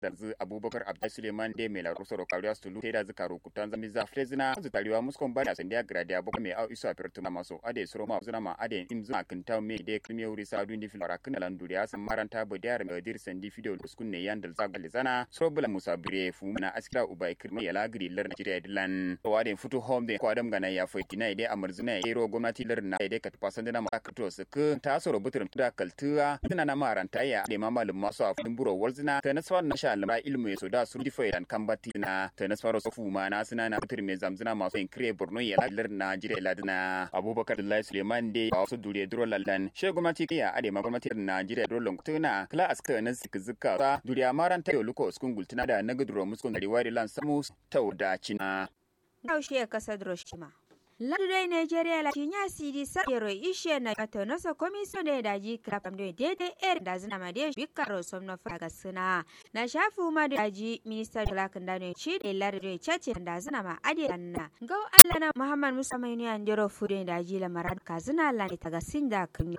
danzu abubakar abdai suleiman de mai laro soro kariya stulu te da zikaro kutan zami za frezina zutariwa muskon bada sandiya gradia boko mai au iso a pertuma maso ade soro ma zuna ma ade imzu akinta me de krimi wuri sa dundi fil arakin lan duriya san maranta bodiyar mai dir sandi video uskun ne yan dal zagal zana soro bula musa bire fu na askira ubai krimi ya lagri lar nigeria dilan to ade futu home de ko adam gana ya foi tina ide amarzuna ya ero gwamnati lar na ide kat pasandina ma akato su ta soro butur da kaltuwa tana na maranta ya de mamalum masu a fudin buro walzina ta nasfar na sha lamra ilmu ya soda su difa yan kambati na ta nasfar su fuma na suna na butur mai zamzina masu yin kire borno ya ladar na jire ladina abubakar da suleiman de a wasu dure duro lallan she gwamnati ya ade ma gwamnati na jire duro longtuna kala aska na sik zika sa duriya maranta yo luko skun gultuna da na guduro muskun dari wari lan samu tauda cina Yaushe ya kasa Droshima. Lardai Nigeria la cinya sidi sa yero ishe na kato nasa komisyon da daji krapam da daidai er da zina ma da bika rosom na faga suna na shafu ma da daji minister da lakin da ne ci da lardai chace da zina ma ade na gau Allah na Muhammad Musa mai ne an jiro fude daji la marad ka zina la ne taga sinda kanu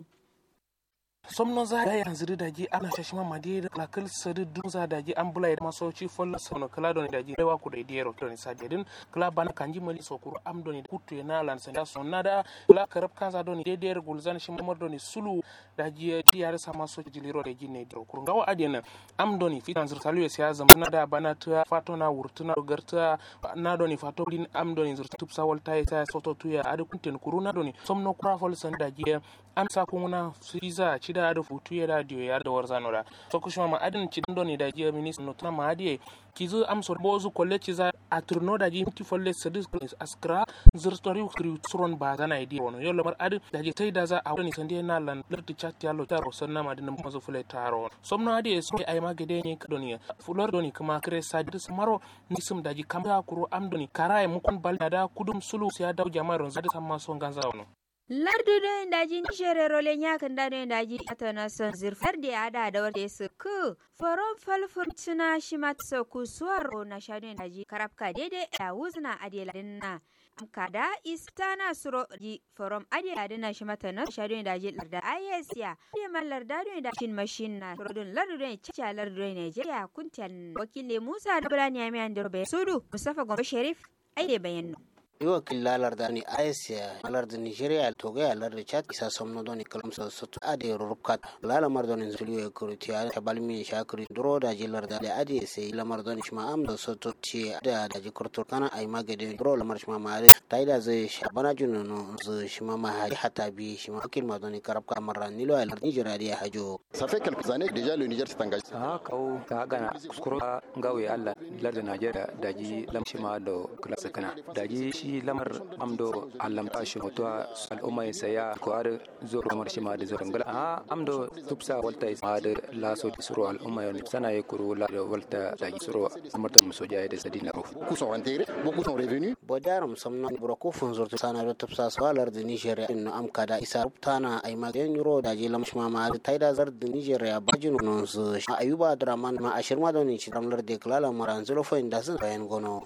somno za da yanzu da daji ana shashi ma madi da lakal sadu dun za daji an bula da masauci folla sono kala don daji rewa ku da idero don sa dedin kala bana kanji mali sokuru am don kutu na lan sanda sonna da kala karab kanza don de der gulzan shi mamar don sulu daji diyar sa maso jiliro da jinne diro kurun gawa adena am don fitan zur talu ya zam na da bana ta fato na wurtuna garta na don fato din am don zur tupsa walta ya soto tuya adu kunten kuruna don somno kura fol san daji am sa kuna siza cida da futu ya radio ya da warzano da so kushma ma adin ci do ni da je minister no tana ma adie kizu am so bozu kolle ci za a turno da ji ti folle sadis askra zurtori kri suron ba zana idi wono yo lamar adin da je tai da za a wani sande na lan larti chat ya lo taro sanna ma din mazo fule taro somno adie so ai ma gede ni kadoni fulor doni kuma kre sadis maro nisum da ji kamya kuro am doni karaye mukun bal da kudum sulu ya daw jama'ar zada samma so ganza wono lardu do daji nishere role nyakan da do daji atana son zirfar da ya da da wata su ku foron falfur tuna shi matsa ku suwaro na shadu daji karabka daidai a wuzna adela dinna kada istana suro ji forom adela dinna shi mata na shadu daji larda ayesiya da man larda do da shin mashin na rodun lardu do chacha lardu do Nigeria kuntan wakile Musa da Bulani Amiyan Dirbe Sudu Mustafa Gombe Sharif ai bayanu iwa killa larda ni asia larda nigeria toga ya larda chat isa somno doni kalam so soto ade rubkat lala mar doni zulu e kuruti ya tabalmi shakri duro da ji larda le ade se lamar doni shma am do soto ci da da ji kurtur kana ay magade duro lamar shma ma ade taida zai shabana juno no zu shma ma hari hata bi shma kil ma doni karab ka marra nilo al nigeria dia hajo ça fait quelques années déjà le Niger s'est engagé ha kawo ka gana skuro gawe Allah larda Nigeria daji lamshima do klasa kana daji shi lamar amdo allamta shi hoto al'umma ya saya ko har zoro lamar shi ma da zoro ngala ha amdo tupsa walta ma da laso da suro al'umma ya sana ya kuro la da walta da suro amarta muso jaya da sadina ro beaucoup sont rentrés beaucoup sont revenus bodaram somno burako funzur sana da tupsa swalar da nigeria in am kada isa ruptana ay ma gen euro da je lam shma ma taida zar da nigeria bajin non su ayuba draman ma ashirma da ni chiramlar de klala maranzulo fo inda sun bayan gono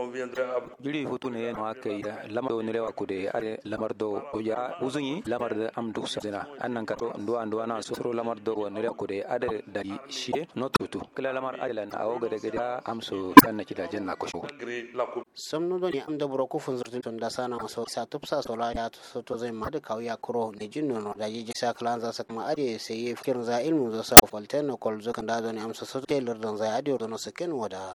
jiri hutu ne ma kai lamar do nirewa kude are lamar do ya uzunyi lamar da am duk sabina annan ka to ndo ando ana soro lamar do nirewa kude ade da shi not tutu kala lamar adela na awo gade gade am so sanna kida janna ko sho samno do ni am da buro ko fun zurtun ton da sana maso sa tupsa sola ya so to zai ma da kawo ya kuro ne jinno no da ji sa klan za sa kuma ade sai ye fikirin za ilmu za sa falten kol zo kan da do ni am so so telar don za ade do no saken wada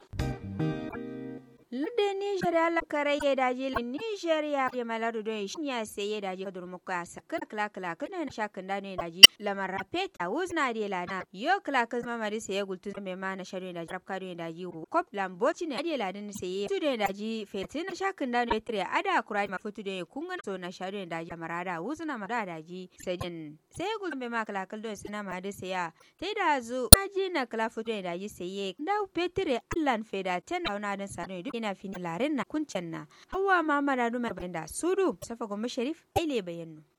Lude Nigeria la kare ye daji la Nigeria ya maladu don shi ya sai ye daji kadur muka sakar kala kala kana na shakan da ne daji la marapeta uzna de la na yo kala kan ma mari sai gultu me ma na sharu daji rap kadu daji kop lamboci ne de la din sai tu de daji fetin na shakan da ne tre ada kurai ma futu de kungan so na sharu daji marada uzna mara daji sai din sai gultu me ma kala kal don sana ma de sai ya tai da zu daji na kala futu de daji sai ye da petre allan feda ten auna din sanu duk ina fini laren na kuncen na hawa ma mara numar da sudu safa gombe sharif aile bayannu